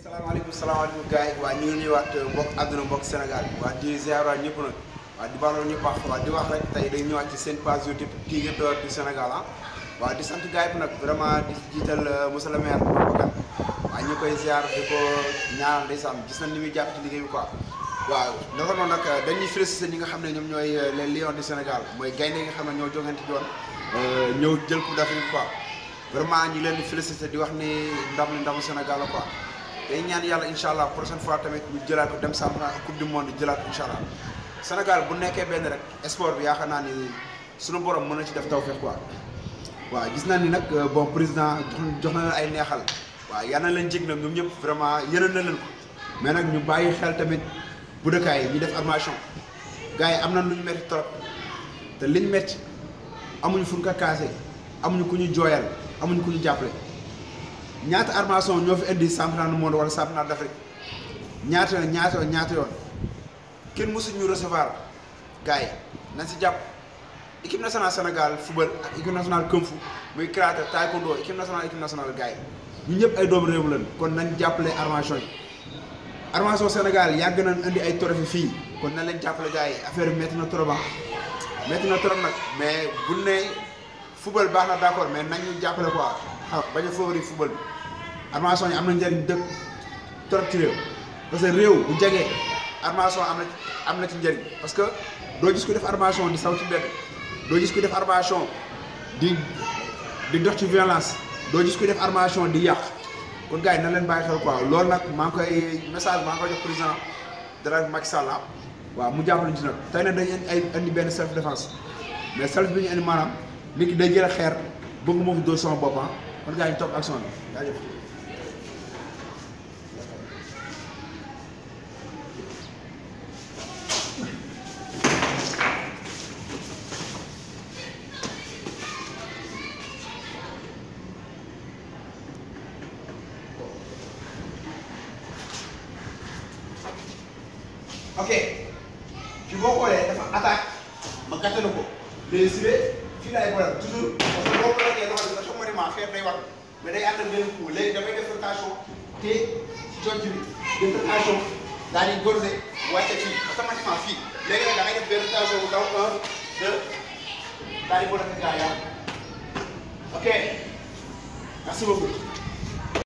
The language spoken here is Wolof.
salaamaaleykum salaamaaleykum gars yi waa ñu ngi nuyuwaat mbokk àdduna mbokk Sénégal waa di ziar waa ñëpp nag waa di baaloo ñëpp wax waa di wax rek tey day ñëwaat ci seen page YouTube Tigre d'Or du Sénégal ah waa di sant gars yi nag vraiment di jiital monsieur le maire Babacar waa ñu koy ziar di ko ñaanal ndeysaan gis nañ ni muy jàpp ci liggéey bi quoi waaw dafa noonu nag dañuy félicité ñi nga xam ne ñoom ñooy les lions du Sénégal mooy gaynde yi nga xam ne ñoo jogante doon ñëw jël coupe d'Afrique quoi vraiment ñu leen di félicité di wax ni ndam li ndamu Sénégal la quoi day ñaan yàlla incha allah prochaine fois tamit ñu jëlaat ko dem championnat ak coupe du monde jëlaat ko incha allah Sénégal bu nekkee benn rek sport bi yaakaar naa ni suñu borom mën na ci def tawfeex quoi waaw gis naa ni nag bon président jox na leen ay neexal waaw yal na leen jig nag ñoom ñëpp vraiment yénal na leen ko mais nag ñu bàyyi xel tamit bu dëkkaay yi ñu def armation gars yi am na lu ñu métti trop te liñ métti amuñu fu ñu ko kaasee amuñu ku ñu jooyal amuñu ku ñu jàppale ñaata armation ñoo fi indi championnat du monde wala championnat d'Afrique ñaata yoon ñaata yoon ñaata yoon kenn mësu ñu recevoir gars yi nañ si jàpp équipe nationale Sénégal football ak équipe nationale kung fu muy karaté taekwondo équipe nationale équipe nationale gars yi ñu ñëpp ay doomu réew lañ kon nañ jàppale armation yi armation Sénégal yàgg nañ indi ay trophée fii kon nañ leen jàppale gars yi affaire bi métti na trop ah métti na trop nag mais bu ne football baax na d'accord mais nañ ñu jàppale quoi xam bañ a favori football bi armation yi am na njëriñ dëkk trop ci réew parce que réew bu jegee armation am na am na ci njëriñ parce que doo gis ku def armation di saw ci mbedd doo gis ku def armation di di dox ci violence doo gis ku def armation di yàq kon gars yi na leen bàyyi xel quoi loolu nag maa ngi koy message maa ngi koy jox président de la Macky Sall waaw mu jàppale ci nag tey nag dañu ay indi benn self défense mais self bi ñu indi maanaam nit ki day jël xeer bëgg moo fi dóor sama bopp kon gars yi topp action bi jaajëf ok fi boo xoolee dafa attaque ma gàttalu ko léegi si fii laay boole toujours parce que boo ko lajee loxo bi dafa automatiquement xeer day war mais day ànd ak benn coup léegi damay def rotation te jonc bi def rotation daal di gorgé wàcce fii automatiquement fii léegi nag da ngay def benn rotation bu daw un deux daal di boole gaa yaa ok merci beaucoup.